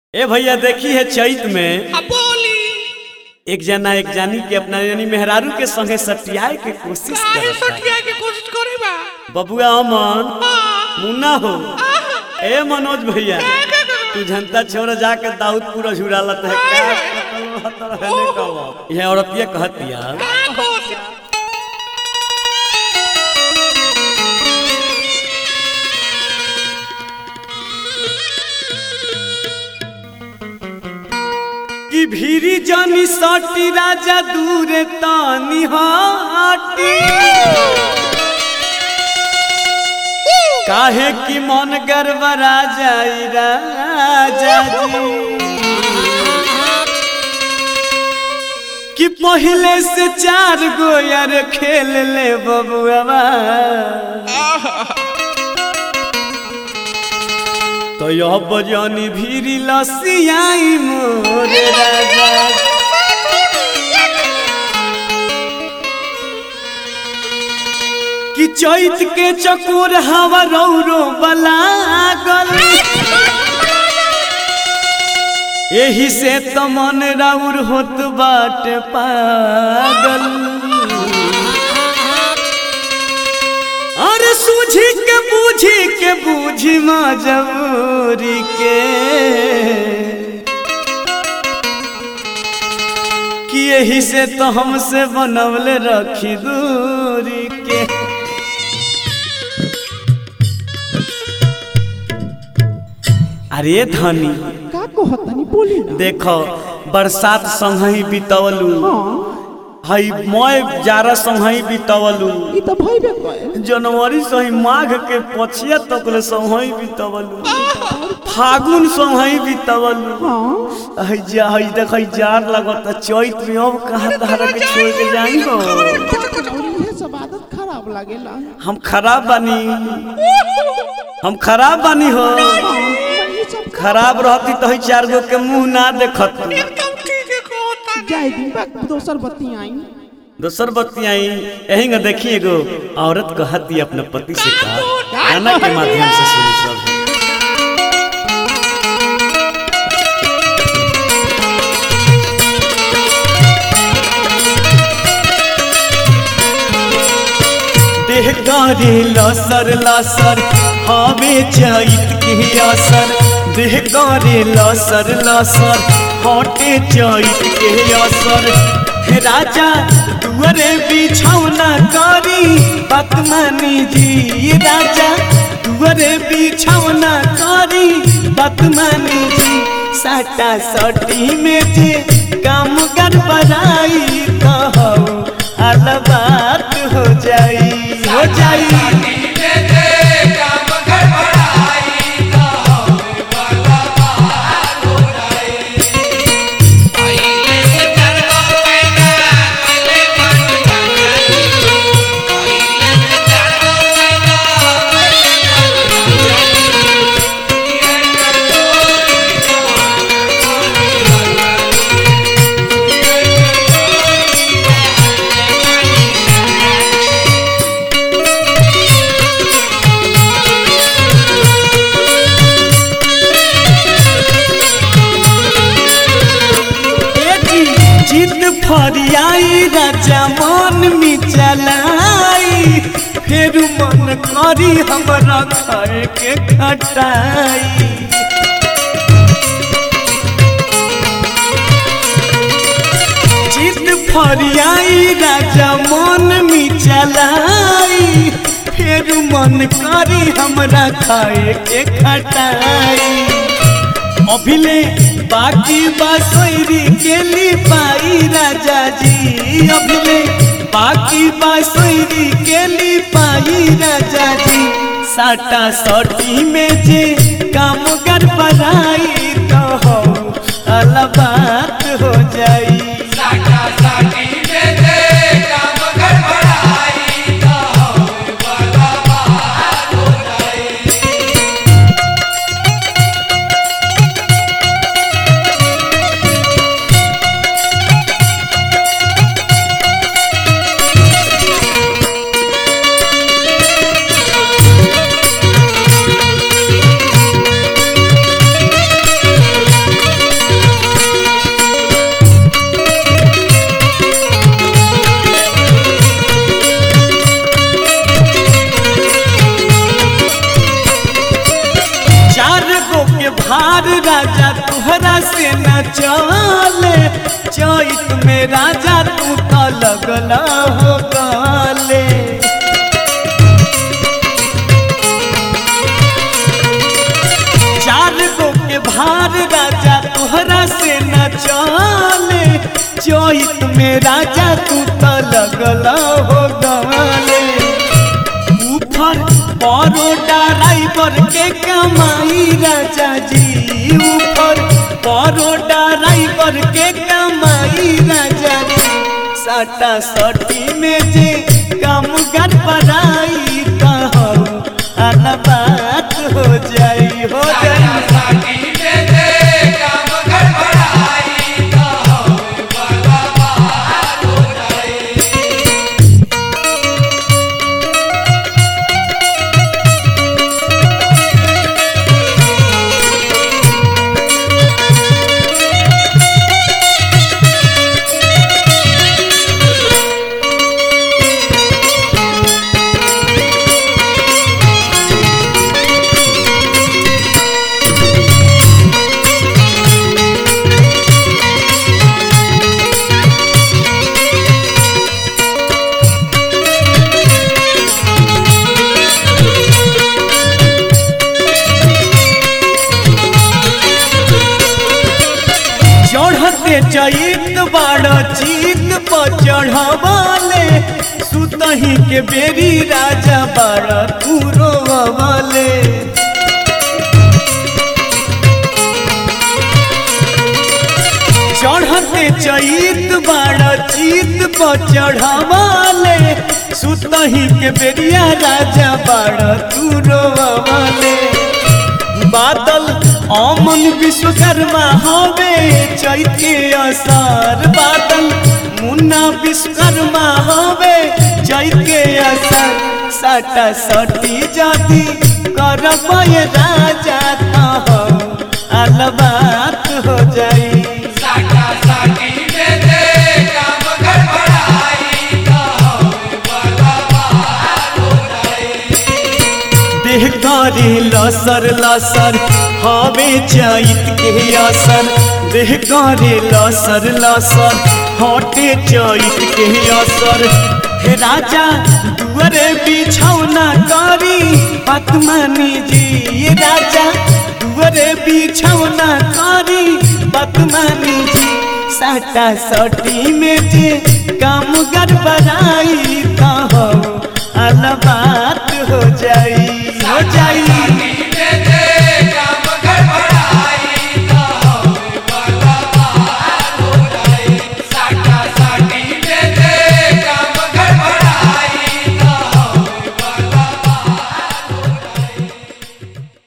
ए भैया देखी है चैत में अब बोली एक जना एक जानी के अपना यानी मेहरारू के संगे सटियाए के कोशिश काहे करता है सटिया के कोशिश करे बा बबुआ अमन हाँ, मुन्ना हो आह, ए मनोज भैया का, का, का, तू जनता छोड़ जाके दाऊदपुर झुरालत है का कतल हतर है ने कहो ये औरतिया कहतिया का कहत? कि भीरी जानी सटी राजा दूर तानी हाटी काहे कि मन गड़बड़ा जाई राजा जी कि पहले से चार गो यार खेल ले बबुआ तो यह बजानी भीरी लसियाई मोरे राजा कि चैत के चकोर हवा रौरो बलागल एही से तो मन राउर होत बाट पागल अरे सूझी के बूझी के बूझी मजबूरी के कि यही से तो हमसे बनवले रखी दूरी के अरे धनी का कहतनी बोली ना देखो बरसात संगही बितवलू हाँ हई मय जारा संगही बितवलू ई तो भइबे कहे जनवरी से ही माघ के पछिया तक ले संगही बितवलू फागुन संगही बितवलू हाँ हई जा हई देख हई जार लगत चैत में अब कहाँ तहरा के छोड़ के जाई हो और ये सब आदत खराब लागेला हम खराब बानी हम खराब बानी हो हाँ, ये सब खराब रहती तो हई चार गो के मुंह ना देखत एकदम ठीक है कहता जाए दिन बा दोसर बत्ती आई दोसर बत्ती आई यही न देखी एगो औरत कहती अपने पति से कहा गाना के माध्यम से सुनी सब देह गारी लसर लसर हवे चैत के असर देह गारी लसर लसर हटे चैत के असर हे राजा दुअरे बिछौना करी पतमनी जी राजा दुअरे बिछौना करी पतमनी जी साटा सटी में जे काम गड़बड़ाई कहो अलबात हो जाई हो जाई बेटी जिद फरियाई राजा मन में चलाई फिर मन करी हमरा खाए के खटाई जिद फरियाई राजा मन में चलाई फिर मन करी हमरा खाए के खटाई अभिले बाकी बासोरी के ली पाई राजा जी अभिले बाकी बासोरी के ली पाई राजा जी साटा सटी में जे काम कर पढ़ाई तो हो अलबात हो जाई राजा तुहरा से न चले चैत में राजा तू तो लगल हो गले चार गो के भार राजा तुहरा से न चले चैत में राजा तू तो लगल हो गले ऊपर बड़ोडा राइबर के कमाई राजा जी ऊपर बड़ोडा राइबर के कमाई राजा जी सटा सटी में जे कम गड़बड़ाई कहू आना बात हो जाई हो जाई चढ़ते चैत बाड़ चीत पर चढ़वाले सुतही के बेरी राजा बाड़ कुरोवाले चढ़ते चैत बाड़ चीत पर चढ़वाले सुतही के बेरिया राजा बाड़ कुरोवाले बादल अमन विश्वकर्मा हवे चैत के असर बादल मुन्ना विश्वकर्मा हवे चैत के असर सटा सटी जदी करब ये राजा तो अलबात हो जाई देह करे लसर लसर हवे चैत के असर देह करे लसर लसर हटे चैत के असर हे राजा दुअरे बिछौना करी पतमनी जी राजा दुअरे बिछौना करी पतमनी जी साटा सटी में जे काम गड़बड़ाई